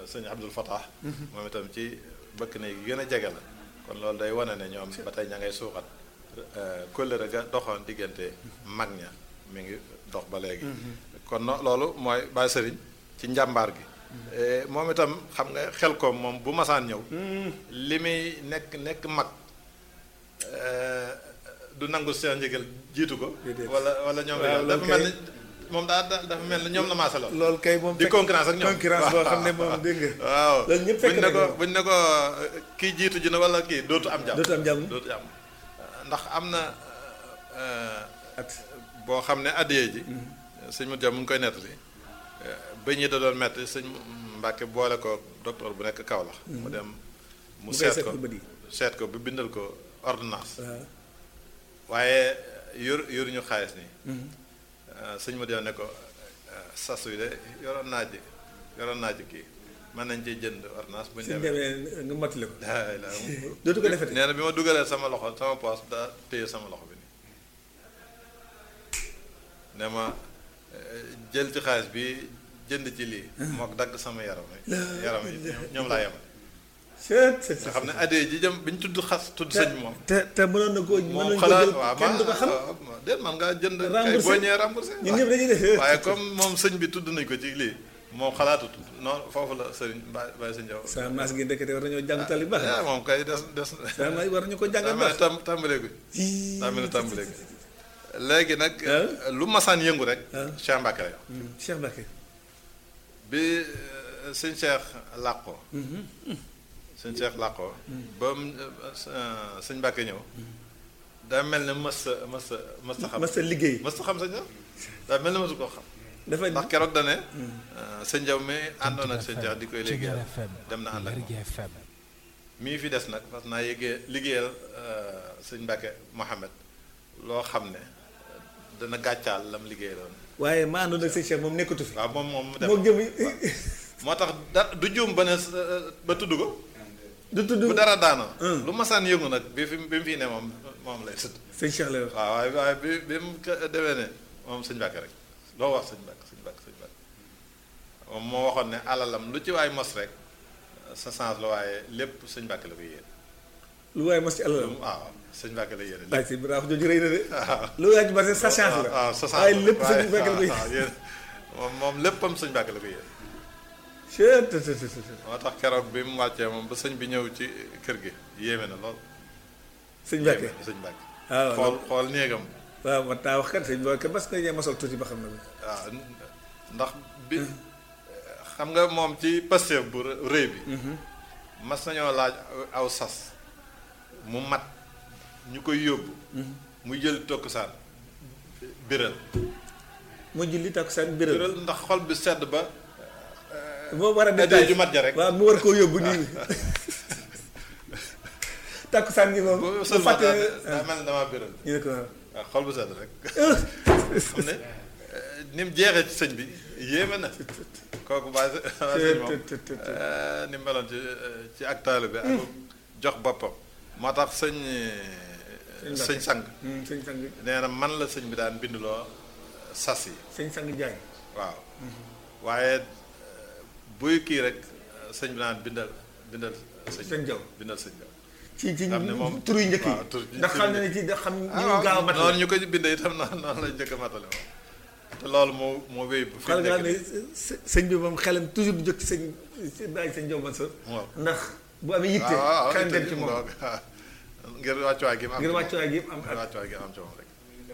sëñ Abdul Fatah moom itam ci bëkk ne yi gën a jege la kon loolu day wane ne ñoom ba tey ña ngay suuxat kóllëre ga doxoon diggante mag ña mi ngi dox ba léegi kon no loolu mooy Baye Sëriñ ci njàmbaar gi moom itam xam nga xel ko moom bu masaan ñëw li muy nekk nekk mag du nangu seen njëgal jiitu ko wala wala ñoom dafa mel ni moom daa dafa mel ni ñoom la maasaloon loolu kay moom di concurrence ak ñoom concurrence boo xam ne moom dégg nga waaw loolu ñëpp fekk buñ ne ko nañ ko. buñ ne ko kii jiitu ji na wala kii dootu am jàmm dootu am jàmm dootu am ndax am na at boo xam ne addiyee ji sëñ mu jàmm mu ngi koy nettali bëñ yi da doon metti sëñ Mbàkke boole ko docteur bu nekk Kaolack mu dem mu mu koy seet seet ko ko bët yi seet ko bi bindal ko ordonnance waaw waaye yor yoruñu xaalis nii sëñ ma ne ko sas wi de yoroon naa ji yoroon naa ji kii mën nañ ciy jënd ordonnance bu ñu suñ demee demee nga mottali ko laay la dootu ko defati nee na bi ma dugalee sama loxo sama poos daa téye sama loxo bi nii ne ma eh, jël ci xaalis bi jënd ci lii mook dagg sama yaram yi yaram yi ñoom- ñoom laa yemal seet seet nga xam ne addee ji jëm bi ñu tudd xas tudd sëñ bi moom te te mënoon na koo moom mënoon ko xalaat jël waaw kenn du ko xam ma déet man ngaa jënd kay Remboursé. boo ñëwee remboursé ñun ñëpp dañuy def waaye comme moom sëñ bi tudd nañ ko ci lii moom xalaatut non foofu la sëriñ Baye Baye Sëñ Jaw sa maas gi ndekete war nañoo jàng tali baax ah moom kay des des sa maas war nañu ko jàngal daa mel ne baax tam tàmbalee ko daa mel ne tàmbalee ko léegi nag Ah. lu masaan yëngu rek Ah. Cheikh Mbacke lay wax Cheikh Mbacke bi euh, sëñ Cheikh làqoo sëñ Cheikh làqoo ba mu euh, sëñ Mbacke ñëw daa mel ne mës sa mës sa mës sa xam mas a liggéey mës sa xam sëñ Jaw daa mel ne mësu koo xam dafa ndax keroog da ne sëñ Jaw mi àndoon ak sëñ Cheikh di koy liggéeyal FM dem na ànd ak moom Lergui FM mii fi des nag parce que naa yéegee liggéeyal sëñ Mbacke Mohamed loo xam ne dana gàccaal lam liggéeyaloon waaye ma àndoon ak sëñ Cheikh moom nekkatu fi waaw moom moom mu dem moo jëm moo tax da du juum ba ne ba tudd ko du tudd bu dara daanoo Hum. lu masaan yëngu nag bi fi bi mu fii ne moom moom lay tudd sëñ Cheikh lay wax waaw waaye waaye bi bi mu ko demee ne moom sëñ Mbacke rek loo wax sëñ Mbacke sëñ Mbacke sëñ Mbacke moom moo waxoon ne alalam lu ci waay mos rek sa sens la waaye lépp sëñ Mbacke la koy yéene lu waaye mos ci alalam waaw sëñ Mbacke la yéene waaye si bi wax jooju rëy na de waaw lu waay ci bari sa chance la waaw sa chance waaye la lépp sëñ waaye- Mbacke la koy waaw, yéen moom moom léppam sëñ Mbacke la koy yéene Cheikh te te te te moo tax keroog bi mu wàccee moom ba sëñ bi ñëw ci kër gi yéeme na lool sëñ Mbacke yéeme na sëñ Mbacke waaw xool xool néegam waaw man taa wax kat sëñ Mbacke parce que ñee mosal tuuti ba xam na waaw ndax bi xam nga moom ci Pastef bu rëy bi mas nañoo laaj aw sas mu mat ñu koy yóbbu mu jël tokkusaan biral mu julli takkusaan biral biral ndax xol bi sedd ba moo war a addee détail ju mat ja rek waaw mu war koo yóbbu nii takkusaan gi moom bu mu sëlma fàtte daa mel ne damaa biral ñu ne ko waaw waaw xol bu sedd rek xam ne ni mu jeexee ci sëñ bi yéeme na kooku bàyyi waa sëñ moom te- te- te- eh, ni mu meloon ci ci ak taalibe ak jox boppam moo tax sëñ sëñ sang Hmm, sëñ sang nee na man la sëñ bi daan bindloo sas yi sëñ sang jaay waaw waaye eh, buy kii rek sëñ bi daan bindal bindal sëñ sëñ jaw bindal sëñ bi ci ci xam ne moom tur yu njëkk waaw tur yi ndax xam na ne ci da xam ñu gaaw a mat noonu ñu ko bindee itam noonu noonu lañ njëkk a matale moom te loolu moo moo wéy bu fi xal nga nekk xam ne nii. së- sëñ bi moom xelam toujours du jóg ci sëñ si bàyyi sëñ jaw Mansour waaw ndax bu amee yitte waaw waaw xelam dem ci moom donc, waaw. ngir wàccuwaay gi mu am ngir ci moom. wàccuwaay gi am ngir ak wàccuwaay gi am ci moom rek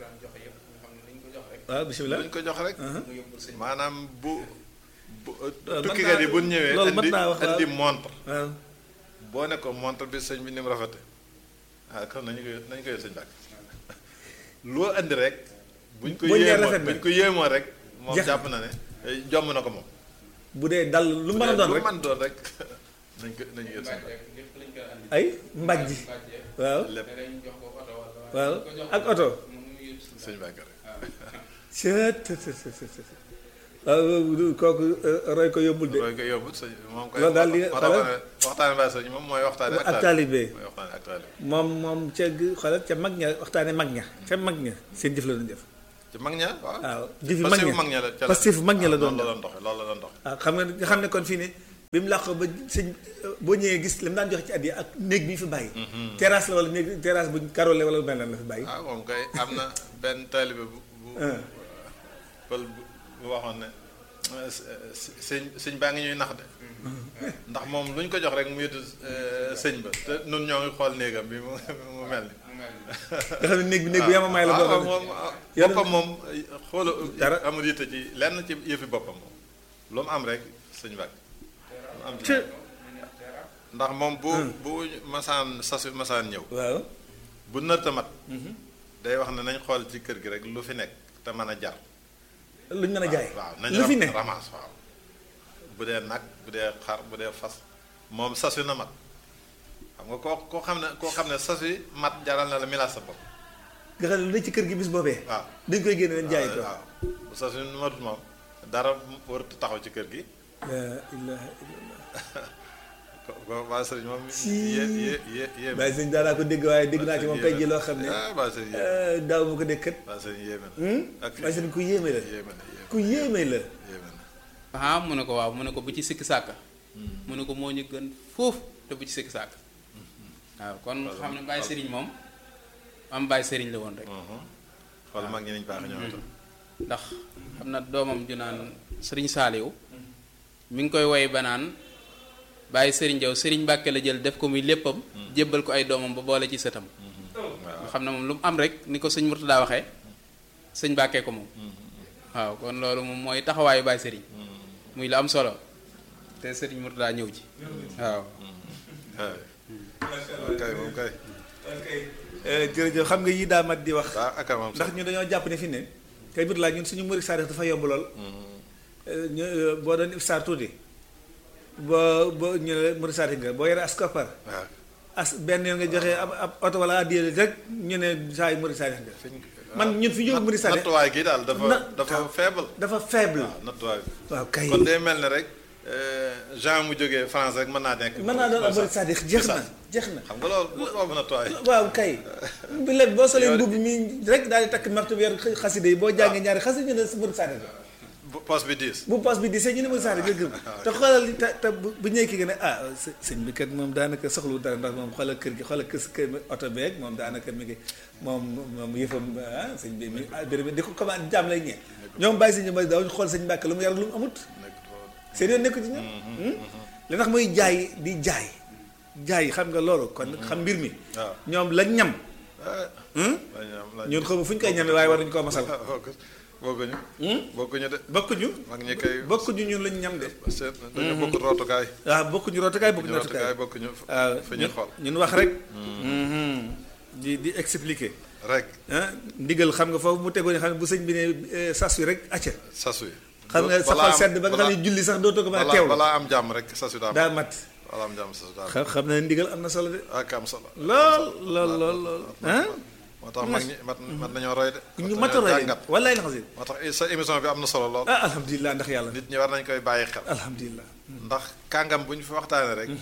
waaw bisimilah luñ ko jox rek maanaam bu bu mën tukkikat naa- yi bu ñu ñëwee loolu mën indi naa wax, waaw. indi montre waaw boo ne ko montre bi sëñ bi ni mu rafete ah kon nañu ko nañu ko yëg sëñ Mbàkke loo indi rek buñ ko Buñ nee yéemoo rafet na. buñ ko yéemoo rek moom Jeex na. jàpp na ne eh, jomm na ko moom bu dee dal lu mën a doon lu rek mën doon rek nañ ko nañu yëg sëñ Mbàkke ay mbàjj waaw lépp waaw ak oto sëñ Mbàkke rek seet waaw kooku euh, roy ko yóbbul de loolu nga yóbbu sëñ moom koy Loolu daal li nga- moo tax ma ne waxtaane baay sëñ moom mooy waxtaane ak taalibe mooy waxtaane ak taalibe moom moom ca gi- xoolal ca mag ña waxtaane mag ña ca mag ña seen jëf la doon def ci mag ña waaw waaw jëfi mag Pastef ña mag ña la ca la Pastef mag ña la doon loolu la def doon doxe loolu la doon dox waaw xam nga nga xam ne kon fii ne bi mu làqoo ba sëñ boo ñëwee gis li mu daan joxe ci addiya ak néeg bi ñu fi bàyyi terrasse la wala néeg terrasse buñ karole wala mel nan la fi bàyyi ah moom kay am na benn taalibe bu bu ah pël bu bu waxoon ne sëñ sëñ baa ngi ñuy nax de ndax moom lu ñu ko jox rek mu yëtu sëñ ba te nun ñoo ngi xool néegam bi mu mu mel ni nga xam ne néeg bi néeg bu yamamaay la boo waaw xam ne moom Yàlla- boppam moom xoola Dara. amul yitte ci lenn ci yëfi boppam moom lu mu am rek sëñ bàkk lu mu am ci Te- ndax moom bu bu masaan sasu masaan ñëw waaw bu nërta mat day wax ne nañ xool ci kër gi rek lu fi nekk te mën a jar luñ mën a jaay waaw nañ lu fi ne ramas waaw bu dee nag bu dee xar bu dee fas moom sas wi na mat xam nga koo koo xam ne koo xam ne sas wi mat jaral na la milaas sa bopp nga xam ne lu ne ci kër gi bis boobee waaw dañ koy génne leen jaay ko waaw bu sas wi matut moom dara warut taxaw ci kër gi la ilaha illallah ko ko waa sëriñ moom Si. yé yé yé yéeme bàyyi sëñ daanaa ko dégg waaye dégg naa ci moom tey ji loo xam ne ah waa sëriñ yéeme euh, daaw ma ko dégg kat waa sëriñ yéeme na ak waaye sëñ ku yéeme la yéeme na yéeme ku yéeme la yéeme na ah mu ne ko waaw mu ne ko bu ci sikki sàkk mu ne ko moo ñu gën foofu te bu ci sikki sàkk waaw kon xam ne Baye Serigne moom am Baye Serigne la woon rek Mhm. xool mag ñi nañ baax ñoom itam ndax xam na doomam ju naan Serigne Saliou mi ngi koy woy ba naan Baye Serigne Diaw Serigne Mbàkke la jël def ko muy léppam jébbal ko ay doomam ba boole ci sëtam nga xam ne moom lu mu am rek ni ko sëñ Murtada waxee sëñ Mbàkke ko moom waaw kon loolu moom mooy taxawaayu Baye Serigne muy lu am solo te Serigne Murtada ñëw ci waaw waaw kay moom kay jërëjëf xam nga yii daa mat di wax waaw ak moom ndax ñu dañoo jàpp ne fi ne kay biir laa ñun suñu murid saadix dafa yomb lool ñu boo doon ifsaar tuuti boo boo ñu ne murid saadix nga boo yore as koppar waaw as benn yoon nga joxe ab ab oto wala addiya rek ñu ne saa yu murid saadix nga fiñ man ñun fi ñu yóbbu murid saadix nattuwaay gi daal dafa Na- dafa faible dafa faible waaw nattuwaay bi waaw kay kon day mel ne rek Jean mu jógee France rek mën naa nekk mën naa doon ab murid saadix jeex na jeex na xam nga loolu boobu nattuwaay waaw kay bi léegi boo solee mbubb mi rek daal di takk martu bi yor xaside yi boo jàngee ñaari xaside ñu ne si murid saadix nga bu poste bi diis bu poos bi di sëñ ñu ne murid saadix nga gëm te xoolal te te bu bu ñëwee kii nga ne ah së- sëñ bi kat moom daanaka soxlu dara ndax moom xoolal kër gi xoolal kër kër oto beeg moom daanaka mi ngi moom moom yëfam ah sëñ bi mi ah béréb di ko commande jaam lay ñee ñoom bàyyi sëñ bi daawuñu xool sëñ Mbàkke lu mu yar lu mu amut nekk foofu. seen yoon nekku ci ñoom li tax muy jaay di jaay jaay xam nga loolu kon xam mbir mi waaw ñoom lañ ñam ah hmm? lañu am lañu ñun xamu fu ñu koy ñamee waaye war nañu koo masal bokku bokkuñu bokkuñu de bokkuñu mag ñi kay bokkuñu ñun lañ ñam de seet dañu bokk rootukaay waaw bokkuñu rootukaay bokkuñu rootukaay rootukaay bokkuñu waaw fi ñuy xool ñun wax rek di di expliquer rek ah ndigal xam nga foofu mu tegoon xam ne bu sëñ bi ne eh, sas wi rek acca sas wi xam nga sa xol sedd ba nga xam ne julli sax dootoo ko mën a balaa teewlu balaa am jàmm rek sas wi daa am daa mat balaa am jàmm sas wi daa am xam xam na ndigal am na solo de ak am solo lool lool lool lool ah moo tax mag ñi mat mat nañoo roy de ñu mat mat a nañoo roy jàngat wallaay la xasi moo tax sa émission bi am na solo lool ah alhamdulilah ndax yàlla nit ñi war nañ koy bàyyi xel alhamdulilah ndax kàngam bu ñu fi waxtaanee rek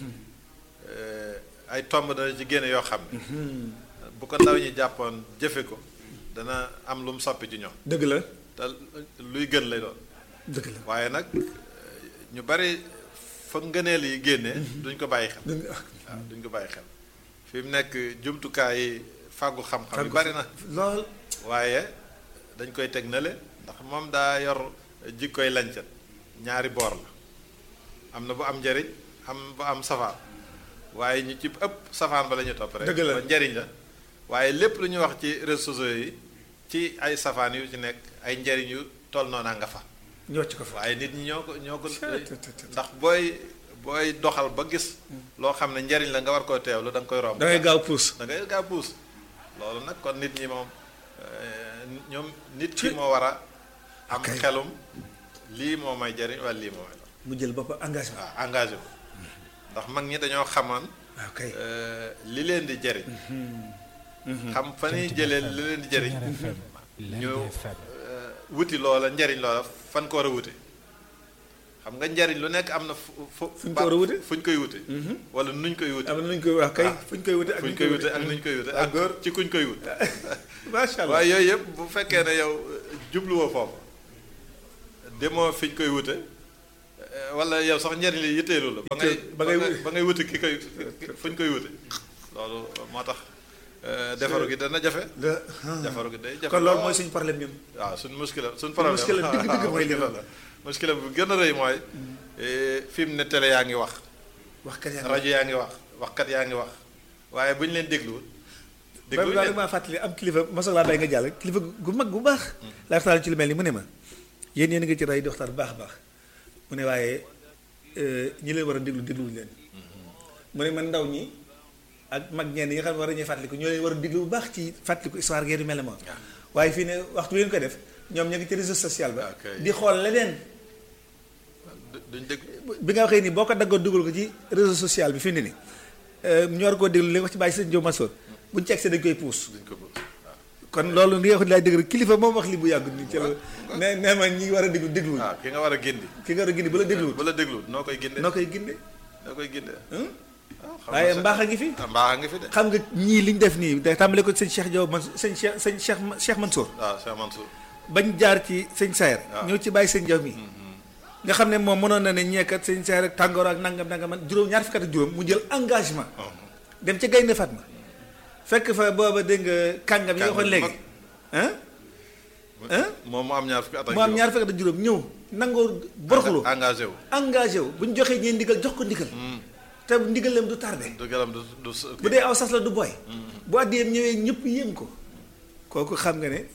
ay tomb dana ci génne yoo xam ne bu ko ndaw ñi jàppoon jëfe ko dana am lu mu soppi ci ñoom dëgg la te luy gën lay doon dëgg la waaye nag ñu bari fa ngëneel yi génne duñ ko bàyyi xel dëgg waaw duñ ko bàyyi xel fi mu nekk jumtukaay yi fàggu xam-xam yi bari na lool waaye dañ koy teg nale ndax moom daa yor jikkoy lañcat ñaari boor la am na bu am njariñ am bu am safaan waaye ñu ci ëpp safaan ba la ñu topp rek Dëgg la. ba njariñ la waaye lépp lu ñuy wax ci réseaux sociaux yi ci ay safaan yu ci nekk ay njariñ yu toll noona nga fa ñu wàcc ko fa waaye nit ñi ñoo ko ñoo ko Tut, tut, tut. ndax booy booy doxal ba gis loo xam ne njariñ la nga war koo teewlu da nga koy romb da ngay gaaw puus da ngay gaa puus loolu nag kon nit ñi moom euh, ñoom nit ki moo war a am Ok. xelum lii moo may jariñ wala lii moo may lor mu jël bopp engagement waaw engagé ko ndax mag ñi dañoo xamoon waaw kay euh, li leen di jariñ xam fa ñuy jëlee li leen di jariñ ñu euh, wuti loola njariñ loola fan ko war a wuti xam nga njariñ lu nekk am na fu fu Fuñ ko war a wute? fuñ koy wuti wala nuñ koy wuti am na nuñ koy wax kay Ah. fuñ koy wute ak fuñ nuñ koy wute ak nuñ koy wute ak góor ci kuñ koy wut macha allah waaye yooyu yëpp bu fekkee ne yow jubluwoo foofu demoo fi ñu koy wute wala yow sax njëriñ li yitteelu la ba ngay ba ngay ba ngay wuti ki koy fu ñu koy wuti loolu moo tax defaru gi dana jafe defaru gi day jafe kon loolu mooy suñu problème ñun waaw suñ muskila suñ problème muskila dëgg dëgg mooy li la muskila bu gën a rëy mooy fi mu ne télé yaa ngi wax wax kat yaa rajo yaa ngi wax waxkat yaa ngi wax waaye bu ñu leen dégluwul ba dégluwuñ daal leen maa fàttali am kilifa mosoo laa bay nga jàll kilifa gu mag bu baax laa waxtaan ci lu mel ni mu ne ma yéen yéen a ngi ci rajo di waxtaan bu baax a baax mu ne waaye ñi leen war a déglu dégluwuñu leen mu ne man ndaw ñi ak mag ñenn yi nga xam ne war nañuy fàttaliku ñoo leen war a déglu bu baax ci fàttaliku histoire ngeen yu mel ne moom waaye fii ne waxtu bi leen ko def ñoom ña ngi ci réseau social ba Ok. di xool leneen du- duñ dégg bi nga waxee ni boo ko daggoon dugal ko ci réseau social bi fi mu ne nii ñu war koo déglu li nga wax ci bàyyi sëñ Diop Massoor buñ ci egsee dañ koy puus duñ ko bëgg waaw kon loolu li nga wax laay dégg rek kilifa moom wax li bu yàggut ni ci la ne nee ma ñi war a déglu dégluwuñ waaw ki nga war a gindi ki nga war a gindi bu la dégluwut bu la dégluwul noo koy ginde noo koy ginde noo koy ginde hum? waaw xam waaye nga mbaax a ngi fi sa- mbaax a ngi fi de xam nga ñii liñ def nii da tàmbale ko sëñ Cheikh Diop man sëñ Cheikh sëñ Cheikh Cheikh Mansour waaw Cheikh Mansour bañ jaar ci sëñ Sayer waaw. ñëw ci bàyyi sëñ Diop mi nga xam ne moom mënoon na ne ñeekat sëñ Sayer ak tàngoor ak nangam nangam man juróom ñaar fukki at ak juróom mu jël engagement dem ca Gaynde Fatma fekk fa booba dégg nga kàngam yi nga waxoon léegi ah Hein? moom mu am ñaar fukki at ak mu am juróom. ñaar fukki at ak juróom ñëw nangoo boroxlu engagé wu engagé wu bu ñu joxee ñeen ndigal jox ko ndigal te ndigalam du tardé du garam du du s- bu dee aw sas la du boy bu àddiyeem ñëwee ñëpp yéem ko kooku xam nga ne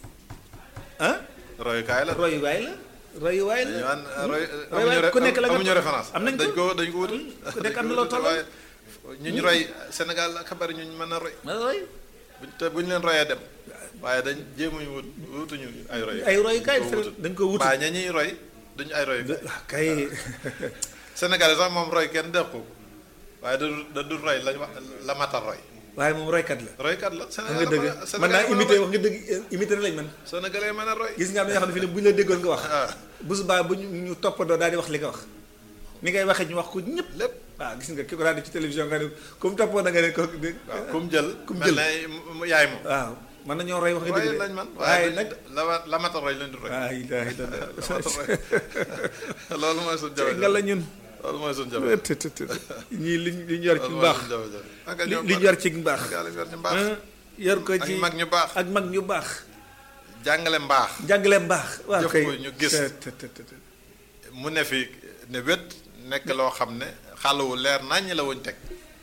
ah royukaay la royuwaay la royuwaay dañu la an roy roy amuñu waay ku nekk la nga amuñu référence am nañ dañ ko ko dañ ko wutul ku nekk am na loo tolloo. waaye ñu ñu roy Sénégal ak xabar ñu mën a roy ma roy buñ te bu ñu leen royee dem waaye dañ jéemuñu wut wutuñu ay roy ay royukaay dañ ko wutul. dañ ko wutul. mbaa ña ñuy roy duñu ay roy ah kay Sénégalais sax moom roy kenn def ko waaye da du da du roy lañ wax la mata roy waaye moom roykat la roykat la xam nga dëgg Sénégal mën naa imité wax nga dëgg imité na lañ man Sénégalais mën a roy gis nga am na yoo xam ne fi ne bu ñu la déggoon nga wax ah bu subaa bu ñu ñu toppandoo daal di wax li nga wax ni ngay waxee ñu wax ko ñëpp lépp waaw gis nga ki ko daan def ci télévision nga ne comme toppoo da nga ne ko waaw kum jël kum mel jël. ne mu- yaay moom waaw mën nañoo roy wax nga roy dëgg de lañ man waaye waaye nag la wa- la mata roy lañ di roy waaw ilaha la mata illallah roy loolu mooy suñu jafe nga la ñun loolu mooy suñu jafe të të të ñii liñ liñ yor ci loolu mooy mbaax suñu jafe ak li ñoom liñ yor ci mbaax Sénégal yor ci mbaax ah, yor ko ak ci mag ñu baax ak mag ñu baax jàngale mbaax jàngale mbaax waaw Jëf kay ko ñu gis. të të të të. mu ne fi ne wét nekk loo xam ne xàlluwu leer naññ la wuñ teg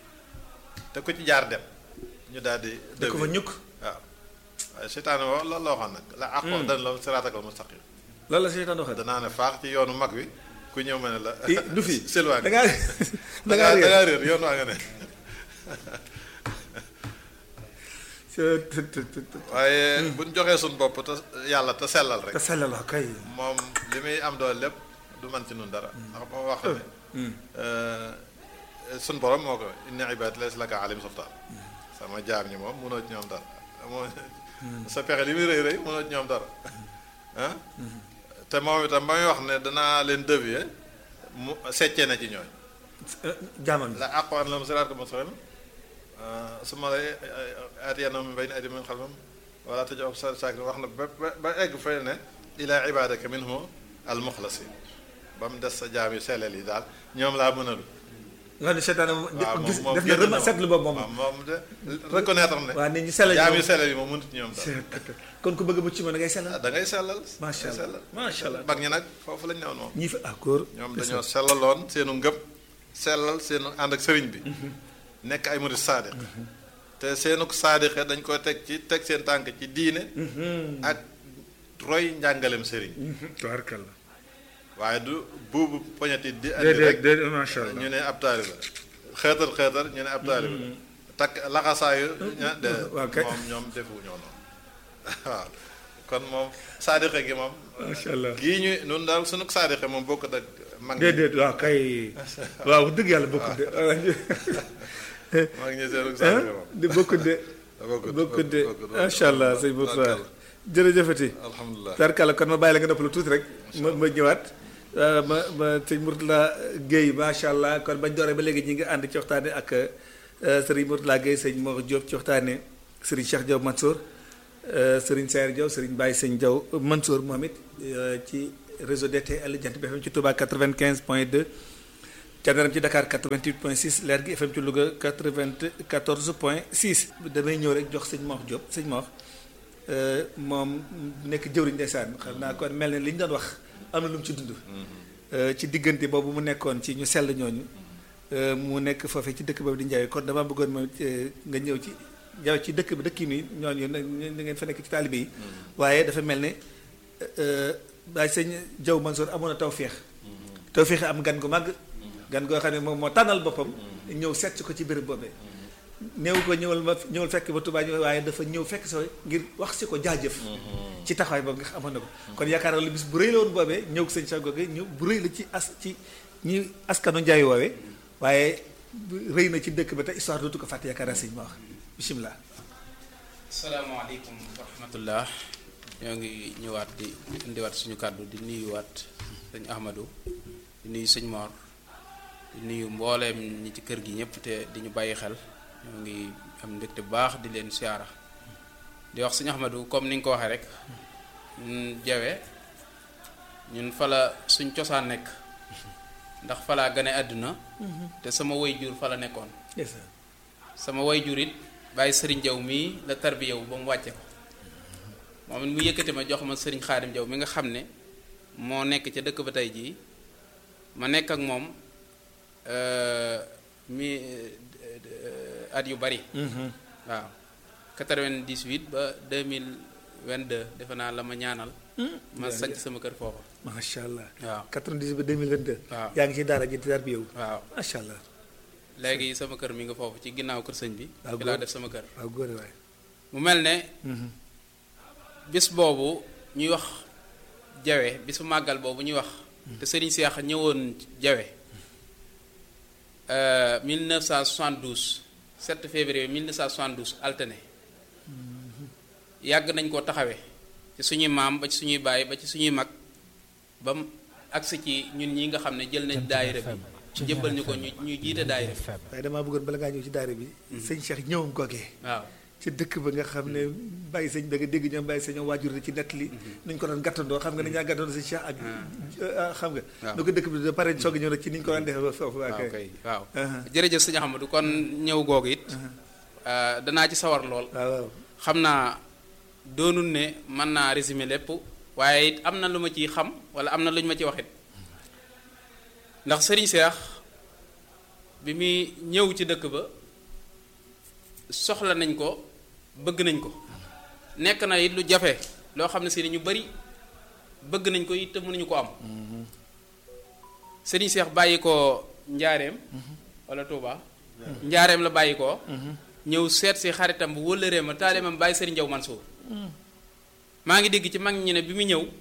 te ku ci jaar dem ñu daal di da ko fa ñukk waaw waaye seytaane woo loolu la waxoon nag la àqoo dana la siraatakal mustaqim loolu la seytaan waxee danaa ne faax ci yoonu mag wi ku ñëw ma ne la i du fi silwaan da ngaa da da ngaa ngaa da réer ngaa réer yoon waa nga ne të të të të të. waaye buñ joxee suñ bopp te yàlla te sellal rek te sellal waaw kay moom li muy am doole lépp du man ci nun dara ndax moo wax ne suñ borom moo ko inna ibaad laysa laka alim sultaan sama jaam ñi moom mënoo ci ñoom dara moo sa pexe li muy rëy rëy mënoo ci ñoom dara ah te moom itam ba muy wax ne danaa leen dévier mu seccee na ci ñooñ jaamam la àqoon la mu siraat ko mustaqim su ma lay aatiyanahum min bayni aydihim min xalfihim wala taj'alhum saakirin wax na ba ba ba egg fay ne ilaa ibaadaka minhum al-muxlasin ba mu des sa jaam yu sellal yi daal ñoom laa mënalu nga xam ne seytaan moom waaw moom gis moom def na génn rema na seetlu boobu moom waaw moom de reconnaître ne waaw nit ñi sellal jaam yu moom sellal yi moom mënut ci ñoom daal kon ku bëgg a mucc ma da ngay sellal da ngay sellal Macha da ngay Allah. sellal Macha Allah. mag ñi nag foofu lañ newoon moom ñii fa ah góor ñoom dañoo sellaloon seenu ngëm sellal seenu ànd ak sëriñ bi nekk ay murid saadiq te seenu saadiqe dañ koy teg ci teg seen tànk ci diine ak roy njàngalem sëriñ tabarkalla waaye du buubu poñati di andi déedéet rek déedéet macha allah ñu ne ab taaliba xeetar xeetar ñu ne ab taaliba takk laxasaayu ña de waaw kay. moom ñoom defu ñoo noonu waaw kon moom saadiqe gi moom macha allah gii ñu nun daal sunu saadiqe moom bokkut ak mag ñi déedéet waaw kay waaw wax dëgg yàlla bokkut de mag ñi seenu ah saadiqe moom di bokkut de bokkut bokkut de bokkut, macha allah sëñ Moussa Tabarkalla. jërëjëfati alhamdulilah tarkala kon ma bàyyi la nga noppalu tuuti rek ma ma ñëwaat euh, ma ma sëñ Mourtala Guèye macha allah kon bañ dooree ba léegi ñi ngi ànd ci waxtaane ak euh, sëriñ Mourtala Guèye sëñ Mor Diop ci waxtaane sëriñ Cheikh Diaw Mansour euh, sëriñ Sayer Diaw sëriñ Baye sëñ Diaw Mansour moom it euh, ci réseau DTL Jant bi FM ci Touba 95 point 2 Thiéniere ci Dakar 88 point 6 Leer gi FM ci Louga 94 point 6 damay ñëw rek jox sëñ Mor Diop sëñ Mor moom nekk jëwriñ ndeysaan xam naa kon mel ne li ñu doon wax am na lu mu ci dund ci diggante boobu mu nekkoon ci ñu sell ñooñu mu nekk foofee ci dëkk boobu di Njaay kon dama bëggoon ma nga ñëw ci ñëw ci dëkk bi dëkk yi nii ñooñu na ngeen fa nekk ci taalibe yi waaye dafa mel ne daay sëñ Jaw Mansour amoon na tawféex tawféex am gan gu màgg gan goo xam ne moom moo tànnal boppam ñëw seet si ko ci béréb boobee néew ko ñëwal ma ñëwal fekk ba Tuubaa ñëw waaye dafa ñëw fekk sa ngir wax si ko jaajëf ci taxawaay boobu nga xam amoon na ko kon yaakaar naa lu bis bu rëy la woon boobee ñëw ko sëñ Cheikh Goge ñëw bu rëy la ci as ci ñi askanu Njaay woowee waaye rëy na ci dëkk ba te histoire dootu ko fàtte yaakaar naa sëñ ma wax bisimilah. salaamaaleykum wa rahmatullah ñoo ngi ñëwaat di indiwaat suñu kàddu di nuyuwaat sëñ Ahmadou di nuyu sëñ Mor di nuyu mbooleem ñi ci kër gi ñëpp te di ñu bàyyi xel ñoo ngi am mbégte bu baax di leen siyaara di wax sëñ Ahmadou comme ni nga ko waxee rek ñun jawe ñun fala suñ cosaan nekk ndax falaa gane àdduna te sama way jur fa la nekkoon sama way jur it bàyyi sëriñ jaw mii la tarbiya wu ba mu wàcce ko moom it mu yëkkati ma jox ma sëriñ xaadim jaw mi nga xam ne moo nekk ca dëkk ba tey jii ma nekk ak moom mi at yu bari waaw 98 ba 2022 defe naa la ma ñaanal ma sanc sama kër foofa macha allah waaw 98 ba 2022 waaw yaa ngi ci daara ji di tarbiya wu waaw macha allah léegi sama kër mi nga foofu ci ginnaaw kër sëñ bi waaw fi laa def sama kër waaw góore waay mu mel ne bis boobu ñuy wax jawe bisu màggal boobu ñuy wax te sëriñ Seex ñëwoon jawe 1972 7 février 1972 altine yàgg nañ koo taxawee ci suñuy maam ba ci suñuy baay ba ci suñuy mag ba mu agsi ci ñun ñi nga xam ne jël nañ daayira bi jëbbal ñu ko ñu ñu jiite daayira bi waaye damaa bëggoon bala ngaa ñëw ci daara bi sëñ Cheikh ñëwam googee waaw ci dëkk ba nga xam ne bàyyi sëñ da nga dégg ñoom bàyyi sëñ waajur ci nett li nuñ ko doon gàttandoo xam nga ni ñaa gàttandoo sëñ Cheikh ak xam nga waaw. nu ko dëkk bi da pare soog a ñëw nag ci niñ ko doon defee ba foofu waa waaw kay kay waaw Uh-huh. jërëjëf sëñ Ahmadou kon ñëw googu it ah, danaa ci sawar lool waaw waaw xam naa doonul ne mën naa résumer lépp waaye it am na lu ma ciy xam wala am na lu ñu ma ci waxit ndax sëriñ Seex bi muy ñëw ci dëkk ba soxla nañ ko bëgg nañ ko nekk na it lu jafe loo xam ne si ñu bari bëgg nañ ko it te mënuñu ko am sëriñ Seex bàyyi ko njaareem wala Touba njaareem la bàyyi ko ñëw seet si xaritam bu wëllëree ma taalimam bàyyi sëriñ Jaw Mansour maa ngi dégg ci mag ñi ne bi mu ñëw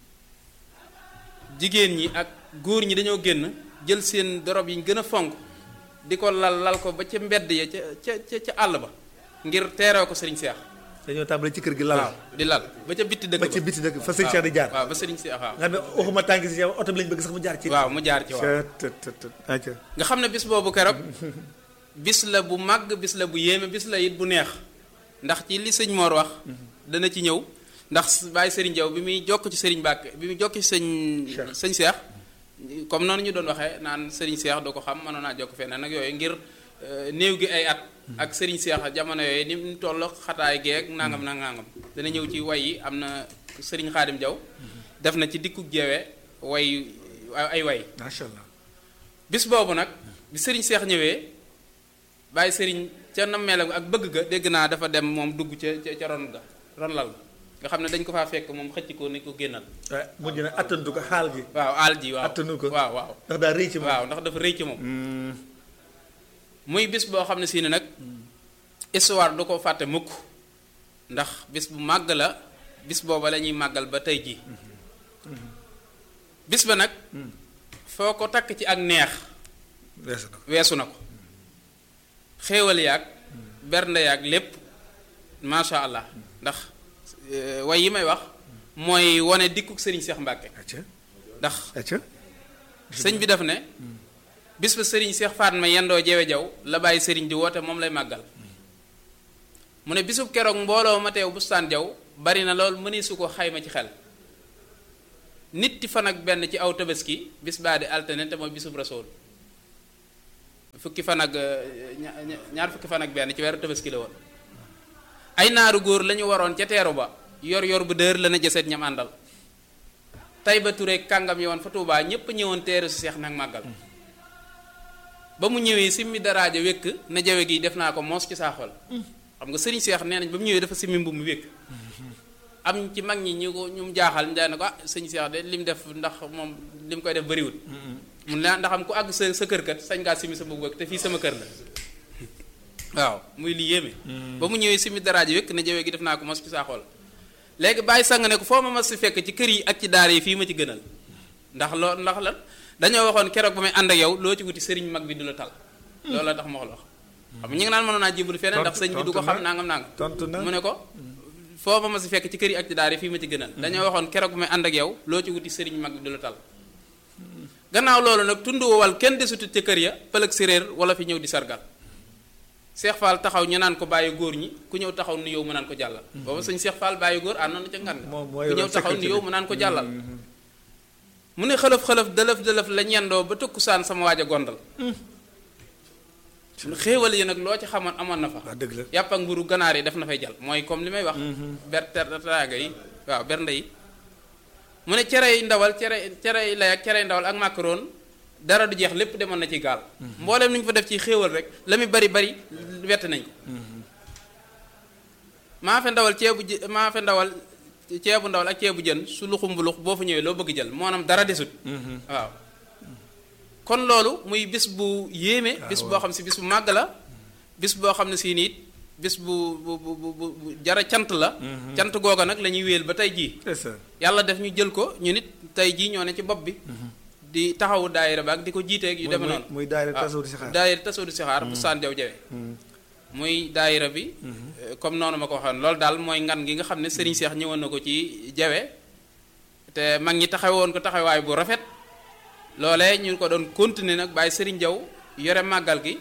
jigéen ñi ak góor ñi dañoo génn jël seen dorob yi ñu gën a fonk di ko lal lal ko ba ca mbedd ya ca ca ca ca àll ba ngir teeroo ko sëriñ Seex dañoo tàmbali ci kër gi waaw lal di lal ba ca bitti dëkk ba ci biti dëkk fa sëñ Cheikh di jaar waaw ba sëriñ Seex waaw nga xam ne waxuma tànk si oto bi lañ bëgg sax mu jaar ci waaw mu jaar ci waaw tët tët tët aca nga xam ne bis boobu keroog bis la bu màgg bis la bu yéeme bis la it bu neex ndax ci li sëñ Mor wax dana ci ñëw ndax bàyyi sëriñ Jaw bi muy jokk ci sëriñ Mbàkke bi muy jokk ci sëñ Cheikh. sëñ Seex comme noonu ñu doon waxee naan sëriñ Seex doo ko xam mënoon naa jokk feneen nag yooyu ngir euh, néew gi ay at ak sëriñ Seex jamono yooyu ni mu toll xataay geeg nangam na nangam dana ñëw ci way yi am na sëriñ Xaadim Jaw def na ci dikku jeewe way ay way macha allah bis boobu nag bi sëriñ seex ñëwee bàyyi sëriñ ca nammeelam ak bëgg ga dégg naa dafa dem moom dugg ca ca ca ron ga ron lal ga nga xam ne dañ ko faa fekk moom xëcc ko ni ko génnal waaye mujj na attantu ko xaal gi waaw aal ji waaw attanu ko waaw waaw ndax daa rëy ci moom waaw ndax dafa rëy ci moom Hmm, muy bis boo xam ne si ne nag histoire du ko fàtte mukk ndax bis bu màgg la bis booba la ñuy màggal ba tey jii bis ba nag foo ko takk ci ak neex weesu na ko weesu na ko xéewal yaag bernde yaag lépp macha allah ndax euh, way yi may wax mooy wane dikkuk sëriñ Seex Mbàkke acca ndax acca sëñ bi daf ne bis ba sëriñ Seex Faatma yendoo jewe jaw la bàyyi sëriñ di woote moom lay màggal mu ne bisub keroog mbooloo ma teew bustaan jaw bari na lool mëni su ko xayma ci xel nitti fan ak benn ci aw tabaski bis baa di altine te mooy bisub rasool fukki fan ak ñaar fukki fan ak benn ci weeru tabaski la woon ay naaru góor la ñu waroon ca teeru ba yor yor bu dër la na jëseet ñam àndal tay ba Touré kàngam yi woon fa Tuubaa ñépp ñëwoon teeru si seex nag màggal ba mu ñëwee simmi daraaja wékk na jawe gi def naa ko moos ci saa xol xam nga sëriñ seex nee nañ ba mu ñëwee dafa simmi mbubb mu wékk am ci mag ñi ñu ko ñu mu jaaxal ñu ne ko ah sëñ seex de lim def ndax moom lim koy def bariwul mun la ndax am ku àgg sa sa kër kat sañ ngaa simmi sa mbubb wékk te fii sama kër la waaw muy li yéeme ba mu ñëwee simmi daraaja wékk na jawe gi def naa ko moos ci saa xol léegi bàyyi sang ne ko foo ma mas si fekk ci kër yi ak ci daara yi fii ma ci gënal ndax loo ndax lan dañoo waxoon keroog ba may ànd ak yow loo ci wuti sëriñ mag bi du la tal loolu la tax ma wax la wax xam nga ñu ngi naan mënoon naa jébbalu feneen ndax sëñ bi du ko xam nangam nangam tontu na mu ne ko foo ma mas si fekk ci kër yi ak ci daara yi fii ma ci gënal dañoo waxoon keroog ba may ànd ak yow loo ci wuti sëriñ mag bi du la tal gannaaw loolu nag tund wowal kenn desutut ca kër ya pëlëg séréer wala fi ñëw di sargal Cheikh Fall taxaw ñu naan ko bàyyi góor ñi ku ñëw taxaw nu yow mu naan ko jàllal booba sëñ Cheikh Fall bàyyi góor àndoon na ca ngan ku ñëw taxaw nu yow mu naan ko jàllal mu ne xëlëf xëlëf dëlëf dëlëf la ñendoo ba tëkku saan sama waaj a gondal xéewal yi nag loo ci xamoon amoon na fa waaw dëgg la yàpp ak mburu ganaar yi def na fay jàll mooy comme li may wax ber teraaga yi waaw bernde yi mu ne cerey ndawal cere cerey lay ak cerey ndawal ak macaron dara du jeex lépp demoon na ci gaal mboolem lu ñu fa def ci xéewal rek la muy bari bari wett nañ ko maa fe ndawal ceebu jë maa fe ndawal ceebu ndawal ak ceebu jën su luxum bu lux boo fa ñëwee loo bëgg jël maanaam dara desut waaw kon loolu muy bis bu yéeme bis boo xam si bis bu màgg la bis boo xam ne si niit bis bu bu bu bu jara cant la cant googa nag la ñuy wéel ba tey jii yàlla def ñu jël ko ñu nit tey jii ñoo ne ci bopp bi di taxawu daayira ba ak di ko jiiteeg yu demee noonu muy daayira tasawudu sixaar daayira tasawudu sixaar bu saan jaw jawe muy daayira bi comme noonu ma ko waxoon loolu daal mooy ngan gi nga xam ne Serigne Cheikh ñëwoon na ko ci jawe te mag ñi taxawoon ko taxawaay bu rafet loolee ñu ko doon continuer nag bàyyi Serigne Jaw yore màggal gi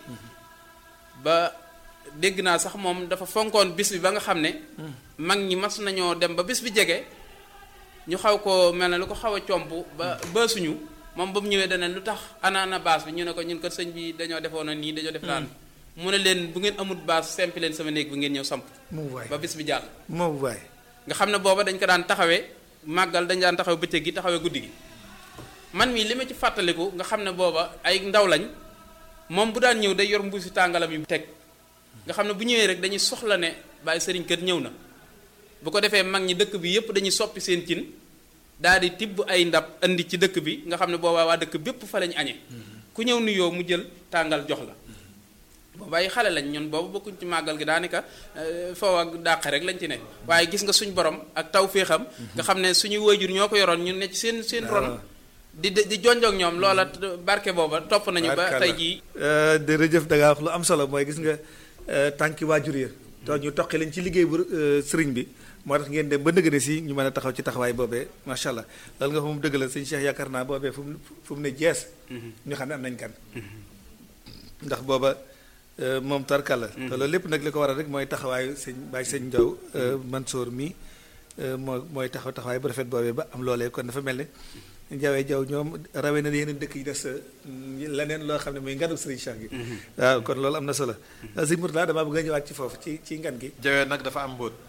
ba dégg naa sax moom dafa fonkoon bis bi ba nga xam ne mag ñi mas nañoo dem ba bis bi jege ñu xaw ko mel ne lu ko xaw a comp ba baasuñu moom ba mu ñëwee dana lu tax anaana baas bi ñu ne ko ñun kat sëñ bi dañoo defoon na nii dañoo def daan mu ne leen bu ngeen amut baas sempi leen sama néeg bi ngeen ñëw samp moom waay ba bis bi jàll moom waay nga xam ne booba dañ ko daan taxawee màggal dañ daan taxawe bëccëg gi taxawee guddi gi man mii li ma ci fàttaliku nga xam ne booba ay ndaw lañ moom bu daan ñëw day yor mbuusi tàngalam yi teg nga xam ne bu ñëwee rek dañuy soxla ne bàyyi sëriñ kër ñëw na bu ko defee mag ñi dëkk bi yépp dañuy soppi seen cin daal di tibb ay ndab indi ci dëkk bi nga xam ne boobaa waa dëkk bépp fa lañ añee ku ñëw nuyoo mu jël tàngal jox la booba ay xale lañ ñun boobu bokkuñ ci màggal gi daanaka foofu ak dàq rek lañ ci ne waaye gis nga suñ borom ak taw féexam nga xam ne suñuy waajur ñoo ko yoroon ñun ne ci seen seen ron di di jonjoog ñoom loola barke booba topp nañu ba tey jii jërëjëf da ngaa wax lu am solo mooy gis nga tànki waajur ya to ñu toqi lañ ci liggéey bu sëriñ bi moo tax ngeen dem ba nëgëne si ñu mën a taxaw ci taxawaay boobee macha allah loolu nga fa mu dëgg la sëñ Cheikh yaakaar naa boobee fu mu fu mu ne jees ñu xam ne am nañ kan ndax booba moom tarkal la te loolu lépp nag li ko waral rek mooy taxawaayu sëñ Baye sëñ Ndaw Mansour mi moo mooy taxaw taxawaay bu rafet boobee ba am loolee kon dafa mel ne jawee jaw ñoom rawee na yeneen dëkk yi des leneen loo xam ne muy nganu sëriñ Cheikh gi waaw kon loolu am na solo sëñ Mourtada damaa bëgg a ñëwaat ci foofu ci ci ngan gi jawe nag dafa am mbóot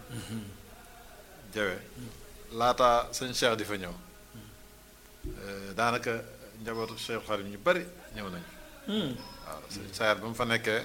jawe laata sëñ Cheikh di fa ñëw daanaka njabootu Cheikh Xarim ñu bari ñëw nañu waaw sëñ Sayar ba mu fa nekkee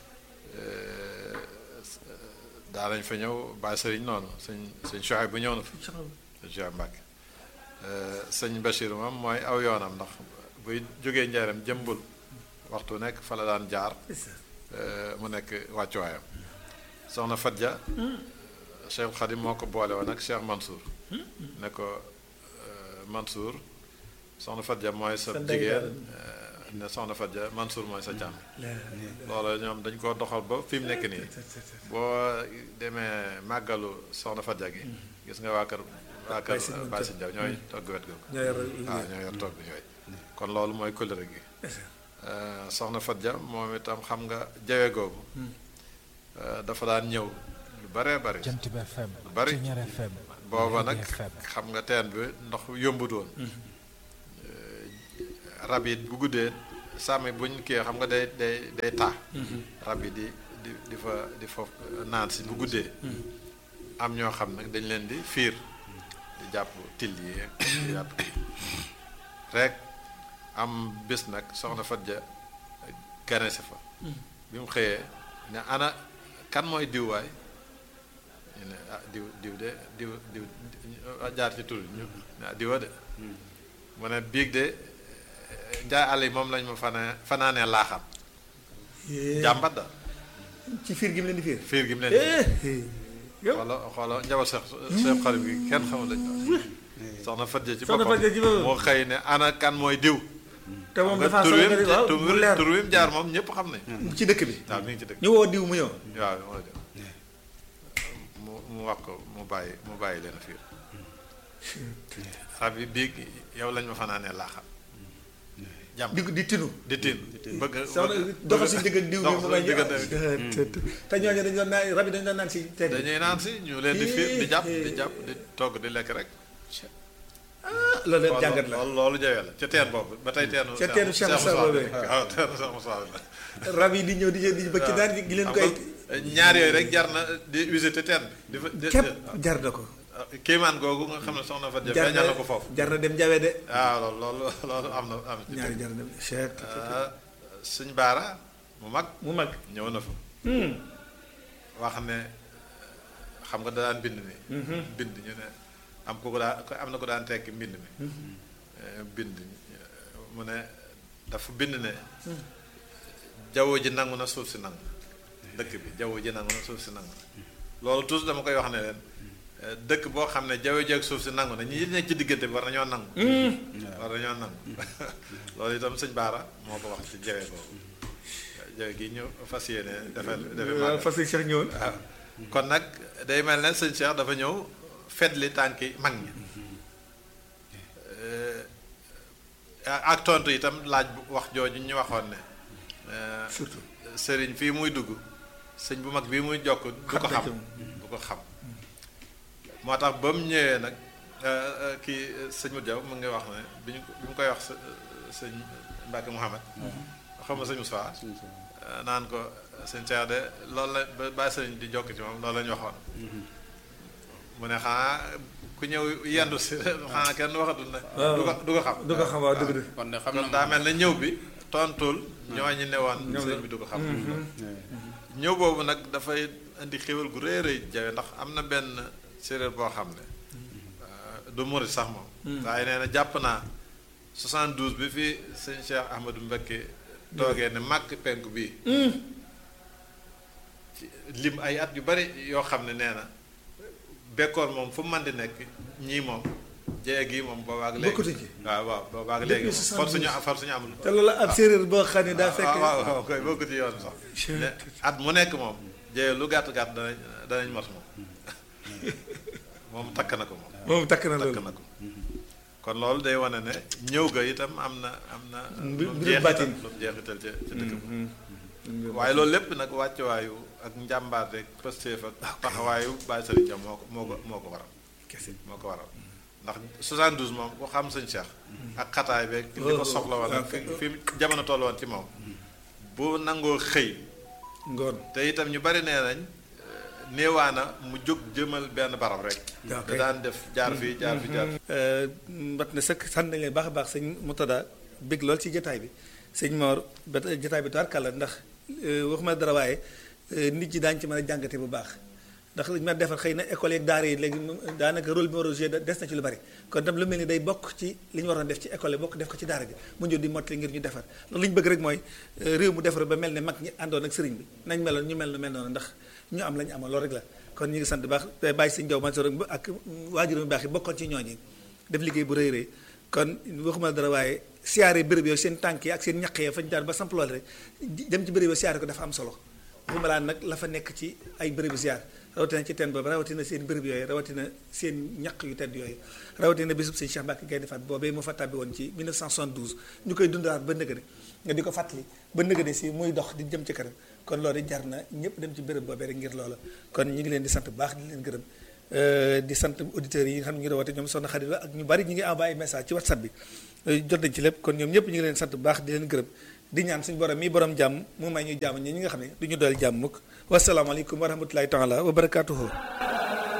daanañ fa ñëw bàyyi sëriñ noonu sëñ sëñ Chouaib bu ñëw na fa sëñ Chouaib Mbàkke sëñ Bachir moom mooy aw yoonam ndax buy jógee njaaram jëmbul waxtu nekk fa la daan jaar mu nekk wàccuwaayam soxna Fadja Cheikh Khadim moo ko boole woon ak Cheikh Mansour ne ko Mansour soxna Fadja mooy sa jigéen ne soxna Fadja Mansour mooy sa càmm loolu ñoom dañ ko doxal ba fi mu nekk nii boo demee màggalu soxna Fadja gi gis nga waa kër waa kër Baasi Jaw ñooy togg wet googu waaw ñoo yor togg yooyu kon loolu mooy kóllëre gi soxna Fadja moom itam xam nga jawe googu dafa daan ñëw lu baree bari Jant bi FM lu bari Ceñeer FM booba nag xam nga teen bi ndox yombut woon rab yi bu guddee sàmmi buñ kii xam nga day day day taa rab yi di di di fa di fa naan si bu guddee am ñoo xam nag dañ leen di fiir di jàpp till yi di jàpp rek am bés nag soxna Fadja gane si fa bi mu xëyee ne ana kan mooy diw waay ñu ne ah diw diw de diw diw jaar ci tur ñu ne ah diwa de mu ne biig de njaay àll yi moom lañ ma fana fanaanee laaxam jàmbat da ci fiir gi mu leen di fiir fiir gi mu leen yow xoola xoola njabal seex seex xarit bi kenn xamul lañ soxna Fadja ci Soxna boppam Fadja ci boppam. moo xëy ne ana kan mooy diw te moom nga dafa tur solo wi nga di waaw tur mu leer tur wi mu jaar moom ñëpp xam ne ci dëkk bi waaw mi ngi ci dëkk ñu woo diw mu ñëw waaw moo jëm mu mu wax ko mu bàyyi mu bàyyi leen fiir rab yi biig yow lañ ma fanaanee laaxam jàmm di di tinu di tiin bëgg soxna doxal si digg ak diw bi dox mu si may diggante te ñooñu dañu doon naan rab yi dañu doon naan si teen bi dañuy naan si ñu leen di fiir di jàpp di jàpp di togg di lekk rek loolu lépp jàngat la loolu loolu jawee la ca teen boobu ba tey teenu Ca teenu Cheikh Moussa boobee. waaw teenu Cheikh Moussa la rab yi di ñëw di ñëw di bëgg ci daan gi leen koy ñaar yooyu rek jar na di visiter teen bi di fa di- képp jar na ko kéemaan googu nga xam ne soxna fa jëf jar feeñal na na ko foofu jar na dem jawe de waaw loolu loolu loolu am na am na ñaari jar na dem cheikh suñ baara mu mag mu mag ñëw na fa wax ne xam nga da daan bind ni bind ñu ne am ko ko daan am na ko daan tekki mbind mi Eh, bind mu ne dafa bind ne jaww ji nangu na suuf si nangu dëkk bi jaww ji nangu na suuf si nangu loolu toujours dama koy wax ne leen eh, dëkk boo xam ne jaww ji ak suuf si nangu na ñi nekk ci diggante bi war nañoo nangu war nañoo nangu loolu itam sëñ Baara moo ko wax ci jawe boobu jawe gi ñu fas yéene defal defe waaw màggal fas yi cheikh ñëwoon waaw kon nag day mel ne sëñ Cheikh dafa ñëw fetli tànki mag ñi Eh, ak tontu itam laaj bu wax jooju ñu waxoon ne eh, surtout sëriñ fii muy dugg sëñ bu mag bii muy jokk du ko Xam na xam ci moom. du ko xam moo tax ba mu ñëwee nag eh, eh, kii eh, sëñ Modou Diaw mu ngi wax ne bi ñu bi mu koy wax së- sëñ Mbacke Mouhamed xam nga sëñ Moussa eh, naan ko sëñ Cheikh de loolu la ba bàyyi sëriñ di jokk ci moom loolu la ñu waxoon mu ne xanaa ku ñëw yendu si xanaa kenn waxatul ne du ko du ko xam du ko xam waaw dëgg dëgg kon de xam kon na daa mel ne ñëw bi tontul ñooñu ne woon ñoom sëñ la. bi du ko xam ñëw boobu nag dafay indi xéwal gu rëy rëy jawe ndax am na benn séeréer boo xam ne euh, du murit sax moom waaye nee na jàpp naa 72 bi fi sëñ Cheikh Ahmadou Mbacké toogee ne màkk penku bii ci lim ay at yu bari yoo xam ne nee na bekkoor moom fu mu mën di nekk ñii moom jee gi moom boobaag léegi Bokkatu ci. waaw waaw boobaag Depuis léegi moom for suñu 72. for suñu amul te loolu ab séeréer boo xam ne daa fekk waaw waaw waaw koy bokk ci yoon sax Chut. ne at mu nekk moom jee lu gàtt gàtt danañ danañ mos moom moom takk na ko moom moom takk na takk loolu na ko kon loolu day wane ne ñëw ga itam am na am na Mbir- lu mu mbirum jeexital baatin. lu mu jeexital ca ca dëkk ba waaye loolu lépp nag wàccuwaayu ak njàmbaar rek pëstéef ak taxawaayu Baye Serigne Dia moo ko moo ko moo ko waral kese moo ko waral ndax 72 moom ku xam sëñ Cheikh ak xataay beeg li ko soxla woon ak fi fi jamono toll woon ci moom bu nangoo xëy ngoon te itam ñu bari nee nañ néewaana mu jóg jëmal benn barab rek Ok. da daan def jaar fii jaar fii jaar fii mbat na sëkk sant nañ leen baax a baax sëñ Moutada bég lool ci jotaay bi sëñ Mor ba jotaay bi tubaarkàlla ndax euh, waxuma dara waaye euh, nit ñi daañu ci mën a jàngate bu baax ndax li ñu mën a defar xëy na école yeeg daara yi léegi moom daanaka rôle bi war a joué des na ci lu bari kon tam lu mel ni day bokk ci li ñu waroon def ci école yi bokk def ko ci daara ji mu ñëw di mottali ngir ñu defar ndax li ñu bëgg rek mooy euh, réew mu defar ba mel ne mag ñi àndoon ak sëriñ bi nañ meloon ñu mel nu mel noonu ndax ñu am la ñu amoon loolu rek la kon ñu ngi sant bu baax te bàyyi sëñ Jaw Mansour ak waajuram bu baax yi bokkoon ci ñooñi def liggéey bu rëy rëy kon waxuma dara waaye siyaare béréb yooyu seen tànk yi ak seen ñaq yi fañ daan ba samp loolu rek dem ci béréb yooyu siyaare ko dafa am solo waxuma laa nag la fa nekk ci ay bérébu siyaar rawatina ci teen boobu rawatina seen béréb yooyu rawatina seen ñaq yu tedd yooyu rawatina bisub sëñ Cheikh Mbacke Gaynde Fatma boobee mu fa tàbbi woon ci 1972 ñu koy dundalaat ba nëgëne nga di ko fàttali ba nëgëne si muy dox di jëm ci kanam kon loolu jar na ñëpp dem ci béréb boobee rek ngir loola kon ñu ngi leen di sant bu baax di leen gërëm di sant auditeurs yi nga xam ne ñu ngi woote ñoom soxna Xarit la ak ñu bari ñu ngi envoyé message ci whatsapp bi jot nañ ci lépp kon ñoom ñëpp ñu ngi leen sant bu baax di leen gërëm di ñaan suñu borom mi borom jàmm mu may ñu jàmm ñi ñi nga xam ne du ñu dool jàmm mukk wasalaamaaleykum wa rahmatulahi taala wa barakatuhu